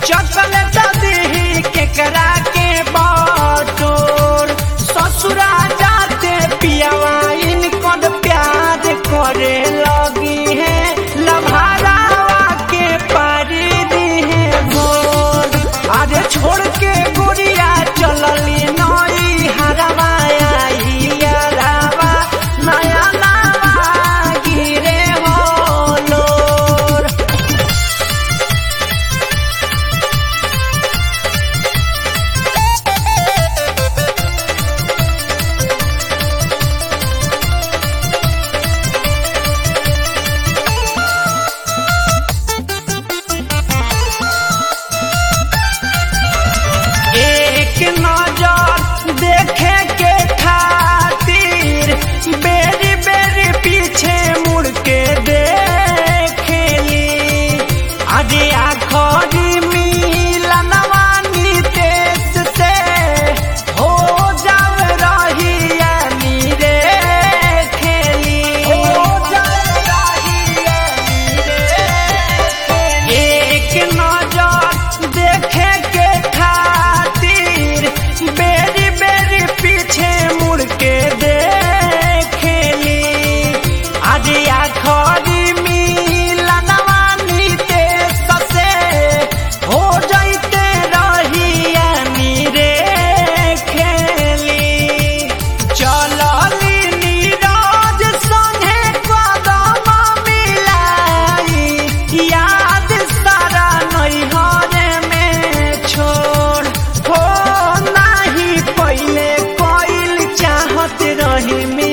chocolate दीही केकरा के बटोर ससुरा जाते पियावा इनकन प्यार करे लगी है लभारावा के पारी दी है भोर अरे छोड़ के गुड़िया चलली नई हरवा आई यारावा नया नावा गिरे हो लोर एक नजर देखे के खातिर बेरी बेरी पीछे मुड़ के देखेली अरे आखरी मिलनवा नितेश से हो जाव रही रे खेली हो जाव रही एक नजर देखे के खातिर बेरी बेरी पीछे मुड़ के देखेली आज आखरी मिलनवा नितेश से हो जाते रही रे खेली चलली नीरज संगे कदम मिलाई याद सारा नैहर में छोड़ हो नाही पहले कोइल चाहत रही